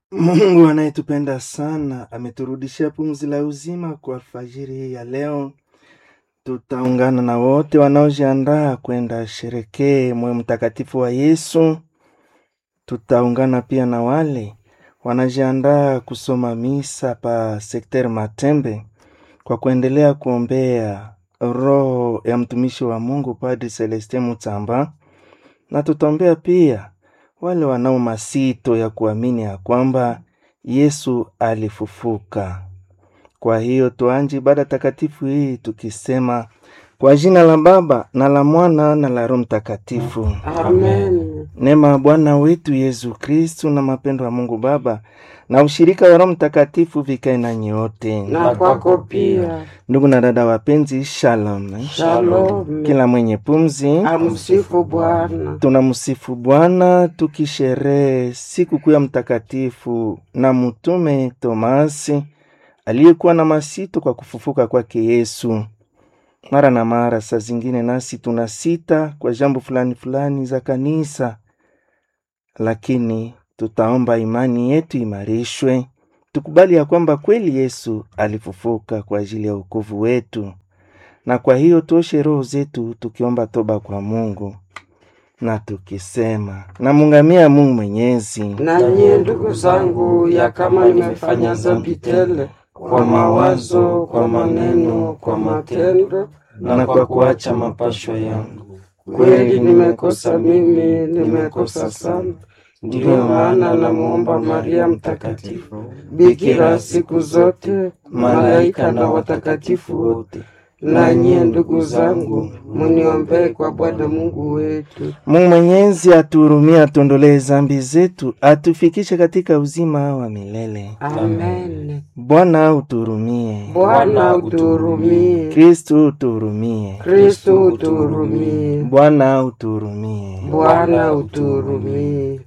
Mungu anayetupenda sana ameturudishia pumzi la uzima kwa alfajiri hii ya leo. Tutaungana na wote wanaojiandaa kwenda sherekee moyo mtakatifu wa Yesu. Tutaungana pia na wale wanajiandaa kusoma misa pa sekter Matembe kwa kuendelea kuombea roho ya mtumishi wa Mungu Padri Celestin Mutsamba, na tutaombea pia wale wanao masito ya kuamini ya kwamba Yesu alifufuka. Kwa hiyo tuanje ibada takatifu hii tukisema kwa jina la Baba na la Mwana na la Roho Mtakatifu. Amen. Neema ya Bwana wetu Yesu Kristu na mapendo ya Mungu Baba na ushirika wa Roho Mtakatifu vikae na nyote. Na kwako pia. Ndugu na dada wapenzi, shalom. Shalom. Kila mwenye pumzi Amsifu Bwana. tunamsifu Bwana tukisherehe siku kuu ya mtakatifu na mtume Tomasi aliyekuwa na masito kwa kufufuka kwake Yesu. Mara na mara, saa zingine nasi tuna sita kwa jambo fulani fulani za kanisa, lakini tutaomba imani yetu imarishwe, tukubali ya kwamba kweli Yesu alifufuka kwa ajili ya wokovu wetu, na kwa hiyo tuoshe roho zetu tukiomba toba kwa Mungu na tukisema namungamia Mungu Mwenyezi Na nyie ndugu zangu, ya kama nimefanya dhambi tele kwa mawazo, kwa maneno, kwa matendo na kwa kuacha mapasho yangu. Kweli nimekosa mimi, nimekosa sana. Ndiyo maana namuomba Maria Mtakatifu, bikira siku zote, malaika na watakatifu wote, na nyie ndugu zangu, muniombee kwa Bwana Mungu wetu. Mungu Mwenyezi atuhurumie, atuondolee zambi zetu, atufikishe katika uzima wa milele. Amen. Bwana utuhurumie. Bwana utuhurumie. Kristu utuhurumie. Kristo utuhurumie. Bwana utuhurumie. Bwana utuhurumie.